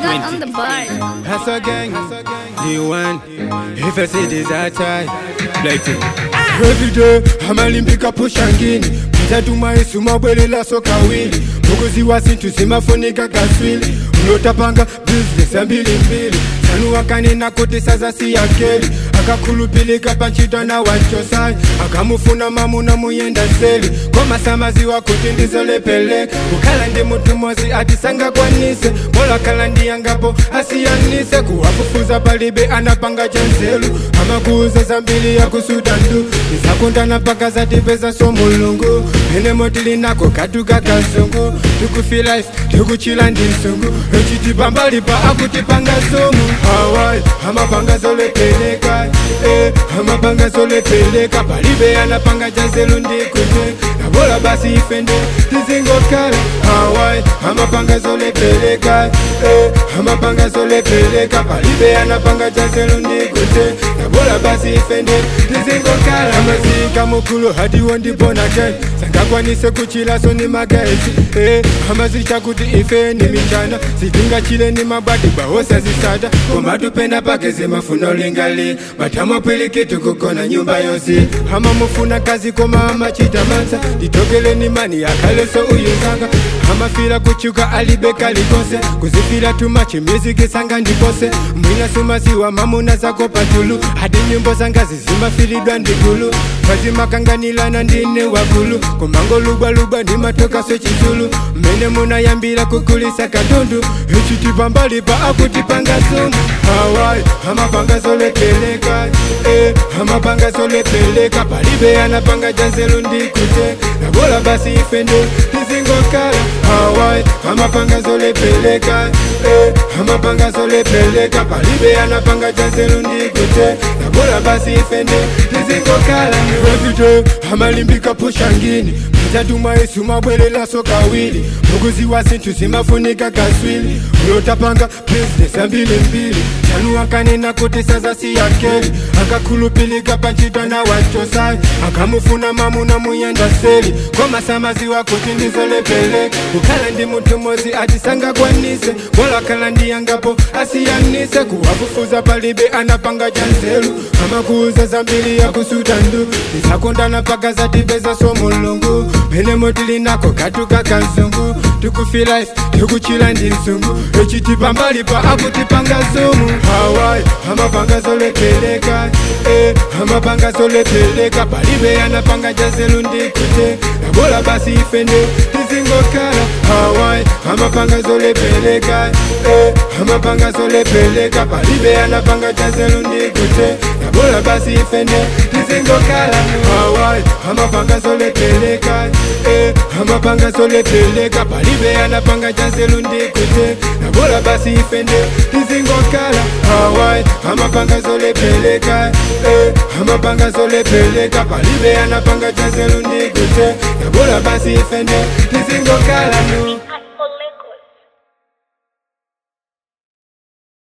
got on the bar. Hustle gang, the one. If I see this outside, like it. Every day, amalimbika pushangini mtatuma Yesu mabwelela soka wili mukuzi wa sintu zimafunika kaswili unotapanga business ya mbili mbili sanuwakanena kuti sasa si yakeli akakhulupilika panchito na wachosai akamufuna mamuna muyenda seli komasamaziwa kuti ndizolepeleka kukhala ndi munthu mozi atisangakwanise mola khala ndiyangapo asiyanise kuwafufuza palibe anapanga chanzelu amakuuza zambiri yakusuda ndu izakundana mpaka zatipeza so mulungu mene motilinako katuka kazungu tikufilife tikuchila ndi msungu echitipambalipa akutipanga sumu awai amapanga zolepeleka eh, amapanga zolepeleka palibe anapanga chanzelu ndikute nabola basi ifende tizingokhala awai amapanga zolepeleka eh, amapanga zolepeleka palibe anapanga chanzelu ndikute nabola basi ifende tizingokhala amazika mukulu hadiwo ndibonake sangakwanise kuchilaso ni magaezi eh, amazita kuti ife ni michana sitingachile ni mabwati bawosa zisata komatupenda pake zimafuno lingali matamapwilikitu kukona nyumba yosi amamufuna kazi koma amachita mansa nditokeleni mani yakhaleso uyuzanga amafila kuchuka alibeka likose kuzifila tumachi miziki sanga ndipose mwina sumasiwa mamuna zako patulu hadi nyimbo zanga zizimafilidwa ndigulu mazimakanganilana ndine wagulu komangolubwalubwa ndimatoka sechizulu mmene munayambira kukulisa katundu echitipambalipa akutipanga sumu hawai amapanga zolepeleka eh, amapanga zolepeleka palibe anapanga janzelu ndikute nabola basi ifende tizingokhala hawai amapanga zolepeleka eh, amapanga zolepeleka palibe anapanga janzelu ndikute nabola basi ifende tizingokhala everyday amalimbika pushangini mtatuma yesu mabwerelaso kawili mukuziwa sinthu zimafunika kaswili ulotapanga business ya mbilimbili chanu akanena kuti sasa si yakeli akakhulupilika panchito na wachosai akamufuna mamuna muyenda seli komasamaziwa kuti ndizolepeleka kukhala ndi munthu mozi atisangakwanise bola khala ndiyangapo asiyanise kuwafufuza palibe anapanga chanzelu amakuuza zambiri yakusuda ndu tisakondana paka zatipeza so mulungu mene motilinako katuka kazungu tikufilife tikuchila ndi msungu echitipambalipa akutipanga sumu hawai amapanga zolepeleka eh, amapanga zolepeleka palibe anapanga jazelu ndikute nabola basi ifende tizingokhala hawai amapanga zolepeleka eh, amapanga zolepeleka palibe anapanga jazelu ndikute nabola basi ifende tizingokhala hawai amapanga zolepeleka eh, amapanga zolepeleka palibe anapanga jazelu ndikute nabola basi ifende tizingokhala hawai amapanga zolepeleka eh, amapanga zolepeleka palibe anapanga jazelu ndikute nabola basi ifende tizingokhala no